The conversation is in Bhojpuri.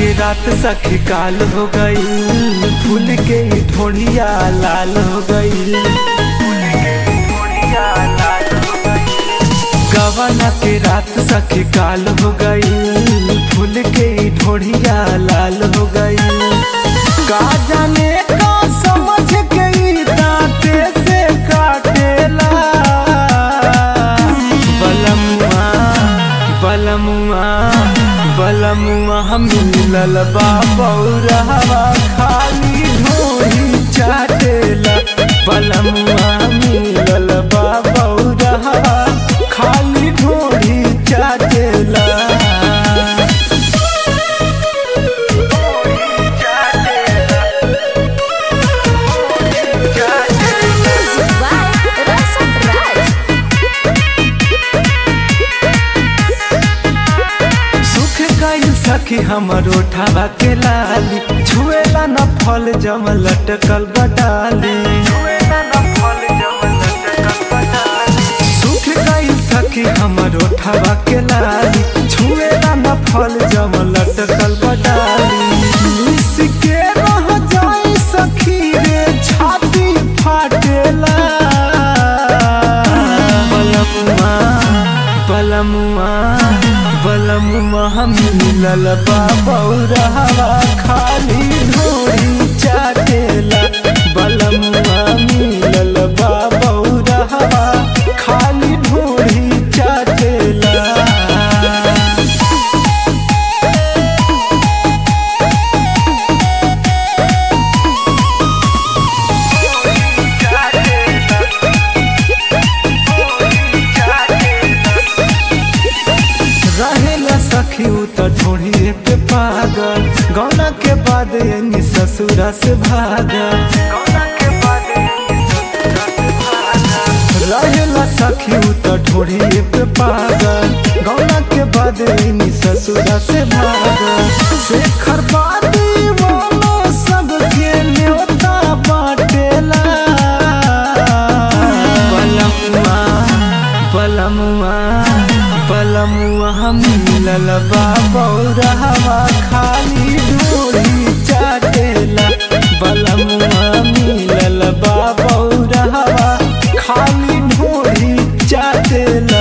के रात सखी काल हो गई फूल के ढोड़िया लाल हो गई गवाना के रात सखी काल हो गई फूल के ढोड़िया लाल हो गई का जाने का समझ के ई दांते से काटेला बलमुआ बलमुआ बलमुआ हम मिलल बाबौरहवा खाली ढोही चाटेला बलमुआ मिलल बाबौरहवा खाली ढोही चाटेला Music by Rasa Raj. सुख गई सखी हमर ओठावा के लाली छुएला न फल जम लटकल बटाली सुख गई सखी हमर ओठावा के लाली छुएला न फल जम लटकल बटाली मिस के रह जाई सखी रे छाती फाटेला बलमुआ बलमुआ बलमुआ हम मिलल बाबौरहवा खाली ढोरी चाटेला बलमुआ मिलल बाबौरहवा खाली ढोरी चाटेला रहेला सखी उ त ढोढ़िए पे पागल गौना के बाद यानी ससुरा से भागल रहेला सखी उ त ढोढ़िए पे पागल गौना के बाद यानी ससुरा से भागल शेखर बादी वाला सबके न्योता बाटेला बलमुआ बलमुआ बलमुआ हम मिलल बाबौरहवा खाली ढोरी चाटेला बलमुआ मिलल बाबौरहवा खाली ढोरी चाटेला